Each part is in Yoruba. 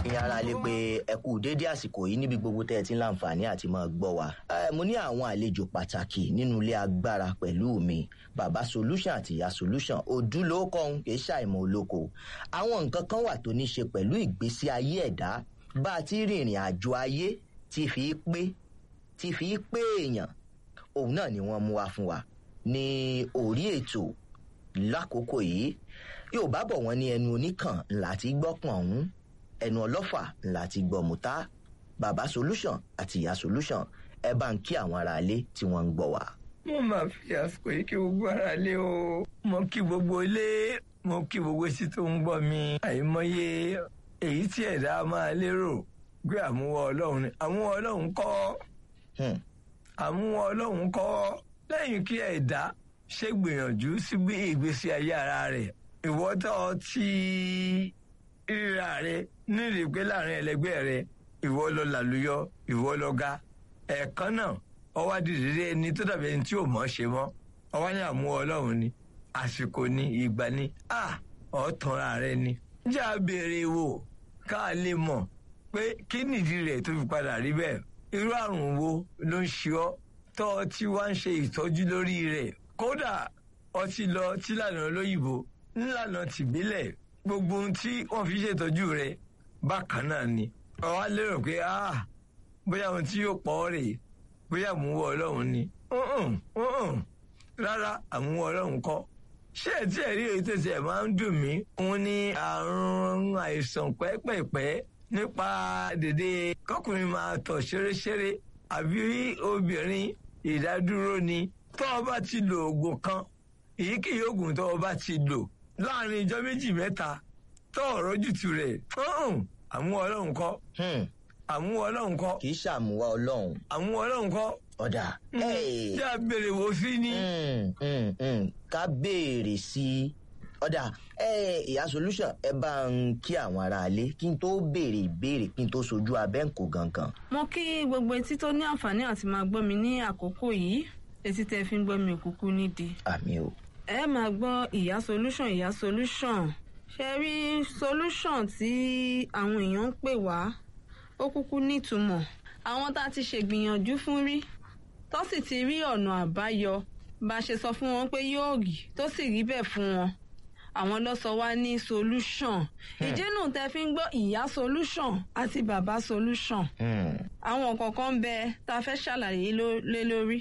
ìyẹn ara lè pe ẹ kú déédé àsìkò yìí níbi gbogbo tẹ́ ẹ ti ń láǹfààní àti máa gbọ́ wa. Ẹ, mo ní àwọn àlejò pàtàkì nínú ilé agbára pẹ̀lú mi bàbá solution àti ìyá solution ojúlówó kọ́hún kì í ṣàìmọ̀ olóko. àwọn nǹkan kan wà tó ní ṣe pẹ̀lú ìgbésí ayé ẹ̀dá bá a ti rìnrìn àjò ayé tí fi pé tí fi pé èèyàn òun náà ni wọ́n mú wá fún wa ní orí ètò lákòókò yìí yóò bá bọ̀ wọ́n ní ẹnu oníkàn ńlá ti gbọ́pọ̀n ọ̀hún ẹnu ọlọ́fà ńlá ti gbọ́ mùtá bàbá solution àti ìyá solution ẹ bá ń kí àwọn aráalé tí wọ́n ń gbọ́ wá. mo máa fi àsìkò yìí kí gbogbo ara lé o mo kí gbogbo ilé mo kí gbogbo etí tó ń gbọ́ mi àìmọye èyí tí ẹ̀dá máa lérò pé àmúwọ́ ọlọ́run ni àmúwọ́ ọlọ́run kọ́ Hmm. àmúwọ́ ọlọ́run kọ́ lẹ́yìn kí ẹ̀dá ṣe gbìyànjú sí bí ìgbésí ayé ara rẹ̀ ìwọ́tọ̀ tí ríra rẹ̀ nírìí pé láàrin ẹlẹgbẹ́ rẹ̀ ìwọ lọ làlùyọ ìwọ lọ ga ẹ̀ẹ̀kan náà ọwọ́ dìde ẹni tó dàbí ẹni tí ò mọ̀ ṣe mọ́ ọwọ́ ní àmúwọ́ ọlọ́run ni àsìkò ni ìgbà ni a ọ̀tọ̀ra rẹ ni. jẹ́ àbèrè wò ká lè mọ̀ pé kí nìdí rẹ̀ tó fi padà rí bẹ́ẹ̀ irú àrùn wo ló ń ṣe ọ́ tọ́ ọ tí wá ń ṣe ìtọ́jú lórí rẹ̀ kódà ọtí lọ tílànà olóyìnbó ńlànà tìbílẹ̀ gbogbo ohun tí wọ́n fi ṣètọ́jú rẹ̀ bákan náà ni ọ̀wá lérò pé ah bóyá ohun tí yóò pọ̀ ọ́ rèé bóyá àmúwọ́ ọlọ́run ni Mm-mm, mm-mm. rárá àmúwọ́ ọlọ́run kọ́ ṣé ẹ tí ẹ rí èyí tó tiẹ̀ máa ń dùn mí òun ni àrùn àìsàn pẹ́pẹ̀pẹ́ nípa dèdè kọkùnrin máa tọ̀ ṣeréṣeré àbí obìnrin ìdádúró ni tó o bá ti lo oògùn kan èyíkéyìí oògùn tó o bá ti lò láàrin ijọ́ méjì mẹ́ta tó ọ̀rọ̀ jùtù rẹ̀ mm-mm, àmúwọ́ ọlọ́run kọ́ Hmm. àmúwọ́ ọlọ́run kọ́ kì í ṣàmúwá ọlọ́run àmúwọ́ ọlọ́run kọ́ ọ̀dà. Hey. tí a béèrè wò sí ni. Mm, mm, mm. ká béèrè sí i ọ̀dà ẹ ìyá solution ẹ bá ń kí àwọn aráalé kí n tó béèrè ìbéèrè kí n tó sojú abẹ́ǹkò gangan. mo kí gbogbo etí tó ní àǹfààní àti máa gbọ́ mi ní àkókò yìí etí tẹ́ fi ń gbọ́ mi òkúkú nídìí. àmì o. ẹ máa gbọ́ ìyá solution ìyá solution ṣe rí solution tí àwọn èèyàn ń pè wá ó kúkú nítumọ̀ àwọn tá a ti ṣègbìyànjú fún rí tó sì ti rí ọ̀nà àbáyọ bá a ṣe sọ fún wọn pé yóò rí tó sì rí bẹ́ẹ̀ fún wọn àwọn ló sọ wá ní solution ìdínú tẹ́ fi ń gbọ́ ìyá solution àti bàbá solution Hmm. àwọn kọ̀ọ̀kan ń bẹ tá a fẹ́ ṣàlàyé ló- lé lórí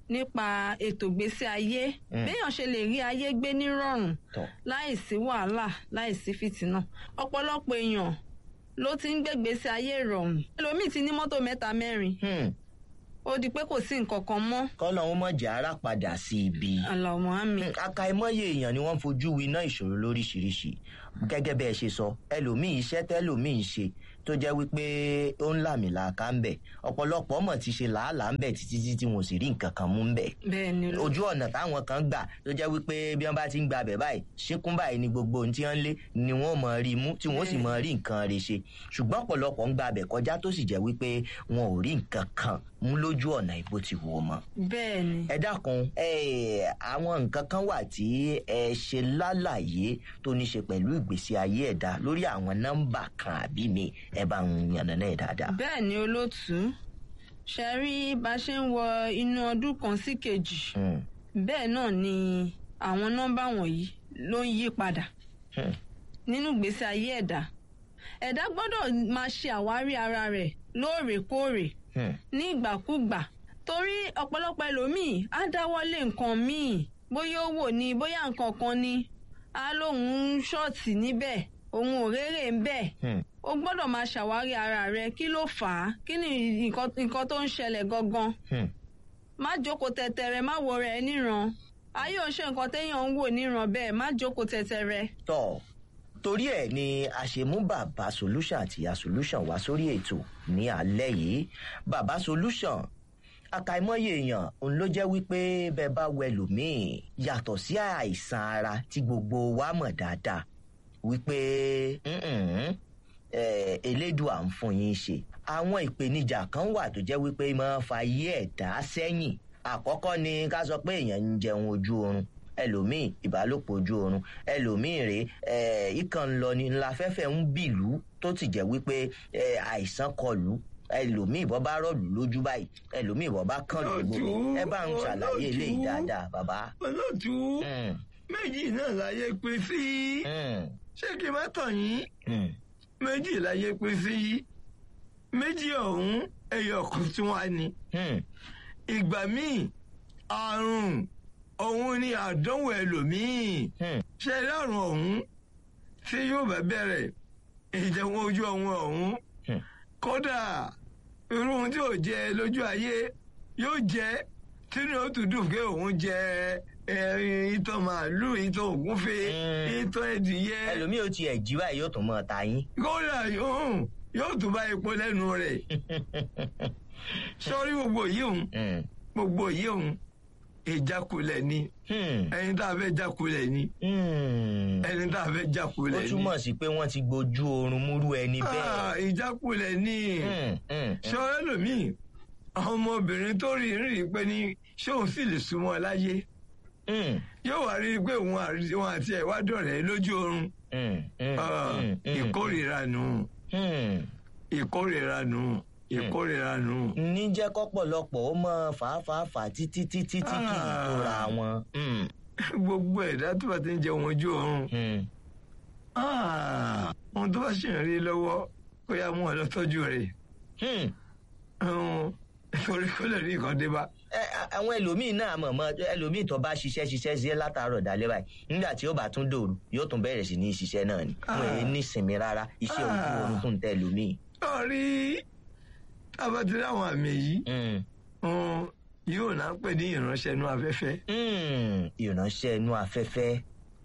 nípa ètò ìgbésí ayé Mm. béèyàn ṣe lè rí ayé gbé nírọ̀rùn tọ́ láìsí wàhálà láìsí fìtínà ọ̀pọ̀lọpọ̀ èèyàn ló ti ń gbégbèsè ayé ìrọ̀rùn ẹlòmíì ti ní mọ́tò mẹ́ta mẹ́rin Hmm. ó di pé kò sí nǹkan kan mọ́ kọ́lọ́hún mọ̀ jẹ́ ara padà sí ibi. àlàmọ́ àmì Hmm, àkàìmọye èèyàn ni wọ́n fojú winá ìṣòro lóríṣiríṣi gẹ́gẹ́ bẹ́ẹ̀ ṣe sọ ẹlòmíì iṣẹ́ tẹ́lòmíì ń ṣe tó jẹ́ wípé ó ń làmìlàaka ń bẹ̀ ọ̀pọ̀lọpọ̀ mọ̀ ti ṣe làálàá ń bẹ̀ títí tí tí wọn ò sì rí nǹkan kan mú ń bẹ̀. bẹ́ẹ̀ ni ló ojú ọ̀nà táwọn kan gbà tó jẹ́ wípé bí wọ́n bá ti ń gba abẹ̀ báyìí ṣíkún báyìí ni gbogbo ohun tí wọ́n ń lé ni wọ́n mọ̀ rí mú tí wọ́n sì mọ̀ rí nǹkan rẹ̀ ṣe ṣùgbọ́n ọ̀pọ̀lọpọ̀ ń gba abẹ̀ kọjá tó sì jẹ́ wípé wọn ò rí nǹkan kan mú lójú ọ̀nà ìbò ti wò ó mọ́ bẹ́ẹ̀ ni ẹ dákun ẹ àwọn nǹkan kan wà tí ẹ ṣe lálàyé tó ní ṣe pẹ̀lú ìgbésí ayé ẹ̀dá lórí àwọn nọ́mbà kan àbí mi ẹ bá ń yànnàná ẹ̀ dáadáa. bẹ́ẹ̀ ni olóòtú ṣe rí bá a ṣe ń wọ inú ọdún kan sí kejì Hmm, bẹ́ẹ̀ náà ni àwọn nọ́mbà wọ̀nyí ló ń yí padà hmm, nínú ìgbésí ayé ẹ̀dá ẹ̀dá gbọ́dọ̀ máa ṣe àwárí ara rẹ̀ lóòrèkóòrè hmm, ní ìgbàkúgbà torí ọ̀pọ̀lọpọ̀ ẹlòmíì á dáwọ́lé nǹkan míì bóyá ó wò ní bóyá nǹkan kan ni á lóun ń ṣọ́ọ̀tì níbẹ̀ òun ò rérè ń bẹ̀ hmm. o gbọ́dọ̀ máa ṣàwárí ara rẹ kí ló fà á kí ni nǹkan nǹkan tó ń ṣẹlẹ̀ gangan Hmm. má jókòó tẹ̀tẹ̀rẹ̀ má wo rẹ̀ níran ayé ò ń ṣe nǹkan téèyàn ń wò níran bẹ́ẹ̀ má jókòó tẹ̀tẹ̀rẹ̀. tọ́ torí ẹ̀ ni a ṣe mú bàbá solution àti ìyá solution wá sórí ètò ní alẹ́ yìí bàbá solution àkàìmọye èèyàn òun ló jẹ́ wípé bẹ́ẹ̀ bá wẹ lòmíì yàtọ̀ sí àìsàn ara tí gbogbo wa mọ̀ dáadáa wípé "Mm-mm, eh, elédùà ń fún yín ṣe àwọn ìpèníjà kan wà tó jẹ́ wípé máa fa ayé ẹ̀dá sẹ́yìn àkọ́kọ́ ni ká sọ pé èèyàn ń jẹun ojú oorun ẹlòmíì ìbálòpọ̀ ojú oorun ẹlòmíì rèé ẹ̀ ìkàn ń lọ ni ńlá fẹ́fẹ́ ń bìlú tó sì jẹ́ wípé ẹ, àìsàn kọlù ẹlòmíì bọ́ bá rọ̀lù lójú báyìí ẹlòmíì bọ́ bá kàn lójú Olóòtú, ẹ bá ń ṣàlàyé olóòtú. eléyìí dáadáa bàbá. olóòtú Mm, méjì náà láyé pín sí mm, ṣé kí n má tàn yín mm, méjì láyé pín sí méjì ọ̀hún ẹyọ kan tí wọ́n á ní mm, ìgbà míì àrùn òun ni àdánwò ẹlòmíì mm, ṣe lárùn ọ̀hún tí yóò bá bẹ̀rẹ̀ ìjẹun ojú ọ̀hún ọ̀hún Hmm. kódà irú ohun tí ò jẹ lójú ayé yóò jẹ tínú ó tún dùn pé òun jẹ ẹ, ìtọ̀ màálù ìtọ̀ ògúnfe Hmm. ìtọ̀ ẹdìyẹ ẹlòmíì ó tiẹ̀ jí báyìí yóò tún mọ́ ta yín. kódà yóò yóò tún bá epo lẹ́nu rẹ̀ sọ́rí gbogbo yìí òun Mm, gbogbo yìí òun ìjákulẹ̀ ni mm, ẹni tá a fẹ́ jákulẹ̀ ni mm. ẹni tá a fẹ́ ó jákulẹ̀ ni. túmọ̀ sí pé wọ́n ti gbójú oorun múrú ẹni Ah, bẹ́ẹ̀. ìjákulẹ̀ ni Mm, mm, ṣọ́rẹ́ lòmíì ọmọbìnrin tó rí rí pé ní ṣóun sì lè súnmọ́ láyé mm, yóò wá rí i pé òun àrí- òun àti ẹ̀ wá dọ̀rẹ́ lójú oorun mm, mm, Ah, mm, mm, ìkórìíra nù mm. ìkórìíra nù ìkórìíra nù. ní jẹ́ kọ́pọ̀lọpọ̀ ó mọ fàáfàáfà títí títí tí kì í Ah. tóra wọn. Mm, gbogbo ẹ̀dá tó bá ti ń jẹun ojú oorun mm, ah, ohun tó bá ṣì ń rí lọ́wọ́ kó yá mú ọ lọ tọ́jú rẹ̀ mm. um, torí kó lè rí nǹkan dé bá. Ẹ, a- àwọn ẹlòmíín náà mọ̀ mọ́ ẹlòmíín tó bá ṣiṣẹ́ ṣiṣẹ́ ṣiṣẹ́ látàárọ̀ dalẹ́ báyìí nígbà tí ó bá tún dòru yóò tún bẹ̀rẹ̀ sí ní ṣiṣẹ́ náà ni wọn èyí ní ìsinmi rárá iṣẹ́ ojú Ah. oorun tún tẹ ẹlòmíín. lọ́ọ̀rí tábàtìrí àwọn àmì yìí Mm, um, yóò náà pè ní ìránṣẹ́ inú afẹ́fẹ́. mm, ìránṣẹ́ inú afẹ́fẹ́.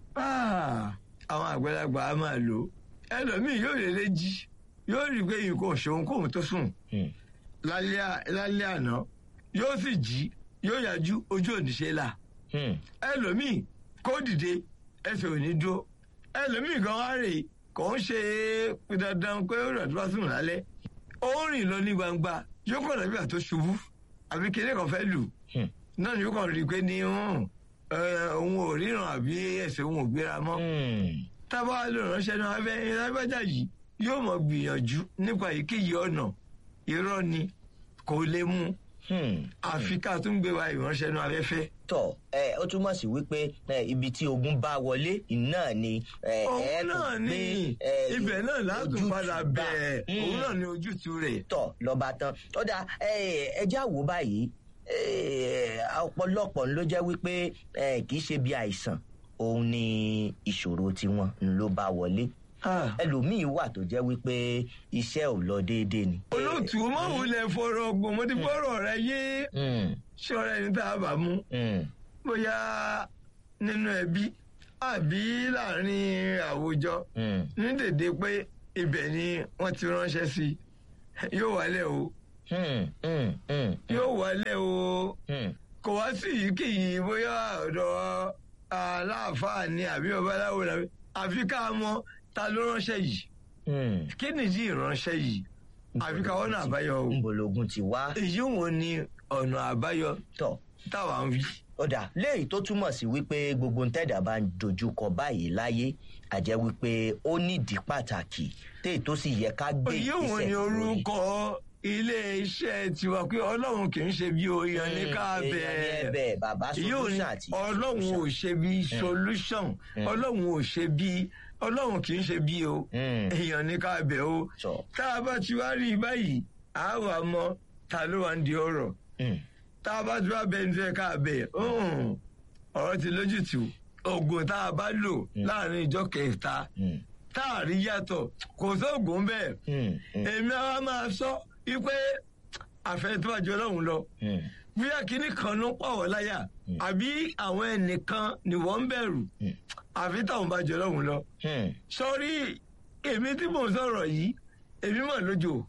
Ah, àwọn àgbàlagbà á máa lò ó ẹlòmíì yóò lè lè jí yóò rí i pé nǹkan òṣòwò kóhun tó sùn Mm, lálẹ́ à- lálẹ́ àná yóò sì jí yóò yájú ojú òníṣe là mm, ẹlòmíì kó dìde ẹsẹ̀ ò ní dúró ẹlòmíì gan wá rè kò ń ṣe dandan pé ó rẹ̀ tó bá sùn lálẹ́ ó ń rìn lọ ní gbangba yóò kàn dàbí àtó ṣubú àbí kéde kan fẹ́ lù mm, náà ni yóò kàn rí i pé ní hàn, ẹ, òun ò ríran àbí ẹsẹ̀ òun ò gbéra mọ́ mm. tábà lè ránṣẹ́ náà abẹ́ lágbájá yìí yóò mọ̀ gbìyànjú nípa èyíkéyìí ọ̀nà irọ́ ni kò lè mú Hmm. àfi ká tún gbé wa ìránṣẹ́ náà afẹ́fẹ́. tọ ẹ ó túmọ̀ sí wípé ẹ, ibi tí ogun bá wọlé náà ni ẹ, ẹ òun tún náà gbé, ni ẹ, ibẹ̀ náà látún ojútùú padà bá. bẹ̀ Hmm. òun náà ni ojútùú rẹ̀. tọ lọba tán ó dà ẹjẹ àwò báyìí ẹ, ọ̀pọ̀lọpọ̀ ló jẹ́ wípé ẹ, kì í ṣe bí àìsàn òun ni ìṣòro tiwọn ló bá wọlé Ah, ẹlòmíín wà tó jẹ́ wípé iṣẹ́ ò lọ déédéé ni. olóòtú mọ̀wulẹ̀ fọ̀rọ̀ ọgbọ̀n mo ti fọ̀rọ̀ rẹ yé Hmm, ṣọ́ra ẹni tá a bá mú hmm, bóyá nínú ẹbí àbí láàrin àwùjọ hmm, ní dèdè pé ibẹ̀ ni wọ́n ti ránṣẹ́ sí i yóò wálẹ̀ o hmm, hmm, hmm, yóò wálẹ̀ o hmm. kò wá sí èyíkéyìí bóyá ọ̀dọ̀ aláàfáà ni àbí babaláwo làbí àfi ká mọ ta ló ránṣẹ́ yìí Hmm. kí nìdí ìránṣẹ́ yìí àfi ká wọ́n náà àbáyọ o ńbọlógún ti wá èyí wo ni ọ̀nà àbáyọ tọ̀ táwa ń wí. ọ̀dà léyìí tó túmọ̀ sí wípé gbogbo ntẹ́dà bá ń dojúkọ báyìí láyé àjẹ́ wípé ó nídìí pàtàkì téè tó sì yẹ ká gbé èyí wo ni lórí. orúkọ ilé iṣẹ́ tiwa pé ọlọ́run kì í ṣe bí oyan ní ká Hmm, èèyàn ní bẹ́ẹ̀. ẹ̀bẹ̀ bàbá èyí ò ní solution àti ọlọ́run ò ṣe bí solution Mm. ọlọ́run ò ṣe bí ọlọ́run kì í ṣe bí o Mm. èèyàn ní ká bẹ̀ o sọ. tá a bá ti wá rí i báyìí a wà mọ ta ló wà ń di ọ̀rọ̀ Hmm, tá a bá ti wá bẹ ní fẹ́ ká bẹ̀ ọ̀hún, ọ̀rọ̀ ti lójútùú oògùn tá a bá lò láàrin ìjọ kẹta hmm, tá a rí yàtọ̀ kò sóògùn bẹ́ẹ̀ hmm, hmm, èmi àwa máa sọ wípé àfẹ́ tó àjọ ọlọ́run lọ hmm, bóyá kínní kan ló ń pàwọ́ láyà àbí àwọn ẹnìkan ni wọ́n ń bẹ̀rù hmm, àfi táwọn bá jọ ọlọ́run lọ. hmm. sọrí èmi tí mò ń sọ̀rọ̀ yìí èmi mọ̀ lójó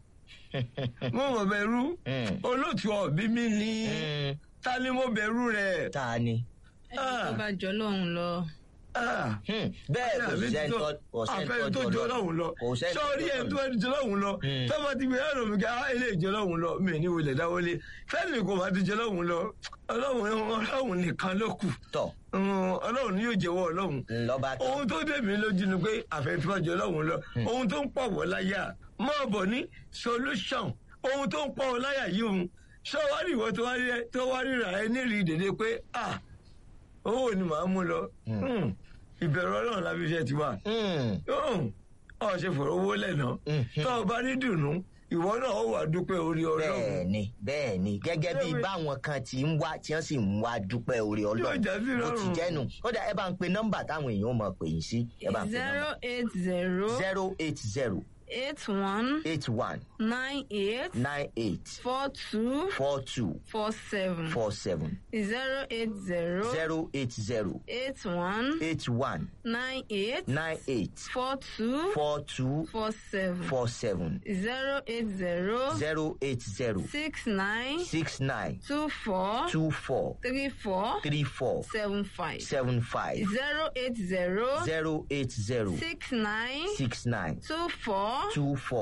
mo mọ̀ bẹ̀rù Hmm. olóòtú ọ̀bí mi ní Hmm. ta ni mo bẹ̀rù rẹ̀. ta ni. ẹni tó bá jọ lọ́hùn lọ Ah, Hmm, bẹ́ẹ̀ kò àbí sẹ́ni tó- tó kò sẹ́ni àfẹ́ni tó jọ lọ́hùn lọ kò sẹ́ni sọ́ọ́rí ẹ̀ tó ẹni jọ lọ́hùn lọ Hmm. tọ́ba ti gbé ẹ̀rọ mi ká ilé ìjọ lọ́hùn lọ mi ní wọlé dáwọlé fẹ́ẹ̀mì kò bá ti jọ lọ́hùn lọ ọlọ́hun ọlọ́hun nìkan ló kù tọ̀ Hmm, ọlọ́hun ni yóò jẹ́wọ́ ọlọ́hun ńlọ́ba tán. ohun tó dé mi lójú ni pé àfẹ́fẹ́jọ lọ́hùn lọ ohun tó ń pọ̀ wọ́ láyà mọ́ bọ̀ ní solution ohun tó ń pọ̀ wọ́ láyà yìí òun sọ́wárì ìwọ tó wá rí- tó wá ríra ẹ nírìí dèdè pé ah owó ni màá mú lọ Hmm, ìbẹ̀rù ọlọ́run lábí iṣẹ́ ti wà Hmm, ọ ṣe fọ̀rọ̀ owó lẹ́nà Mhm. tó o bá ní dùnú ìwọ náà ó wà dúpẹ́ orí ọlọ́run bẹ́ẹ̀ ni bẹ́ẹ̀ ni gẹ́gẹ́ bí Bẹ́ẹ̀ ni. báwọn kan ti ń wá tí wọ́n sì ń wá dúpẹ́ orí Yóò ọlọ́run já sí bó ti rọrùn. jẹ́nu ó dà ẹ bá ń pe nọ́mbà táwọn èèyàn mọ̀ pè yín sí ẹ bá ń pe zero nọ́mbà eight zero zero eight zero eight one eight one nine eight nine eight four two four two four seven four seven zero eight zero zero eight zero eight one eight one nine eight nine eight four two four two four seven four seven zero eight zero zero eight zero six nine six nine two four two four three four three four seven five seven five zero eight zero zero eight zero six nine six nine two four two four.